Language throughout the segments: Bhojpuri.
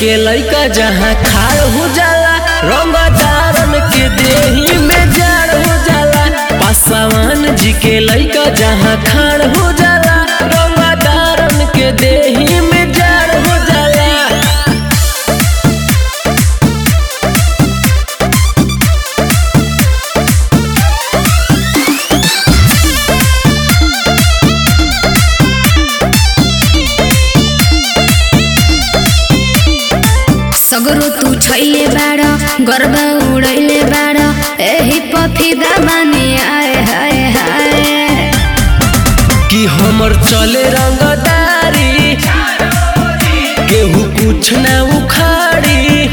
के लइका जहाँ खाड़ हो जाला रंगदारन के देही में जाड़ हो जाला पासवान जी के लइका जहाँ खाड़ हो जाला रंगदारन के देही में जाड़ हो जाला सगरो तू छैले बाड़ गर्व उड़ैले बाड़ एही पफिदा माने आए हाय हाय कि हमर चले रंगदारी केहू कुछ ना उखाड़ी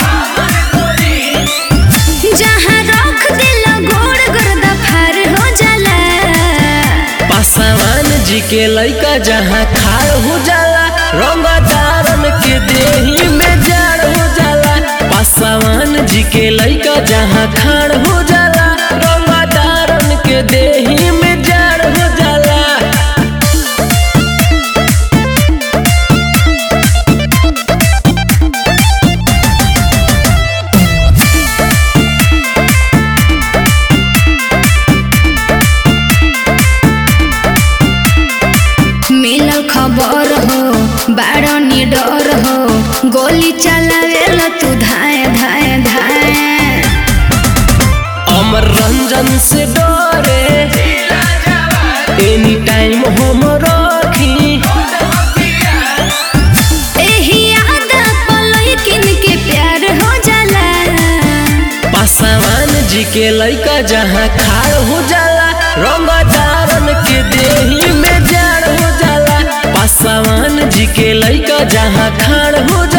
जहाँ रख दिल गोड़ गर्दा फार हो जाला पासवान जी के लइका जहाँ खाड़ हो जाला रंगदारन के देही में जाड़ हो जाला पासवान जी के लइका जहाँ खाड़ हो जाला रंगदारन के देही में जाड़ हो जाला मिलल खबर हो बाड़ निडर हो गोली चलावेला तू धाए धाए धाए अमर रंजन से डरे एनी टाइम हम रखी एही आदत पलई किन के प्यार हो जाला पासवान जी के लइका जहाँ खाड़ हो जाला रंगदारन के देही में जाड़ हो जाला पासवान जी के लइका जहाँ खाड़ हो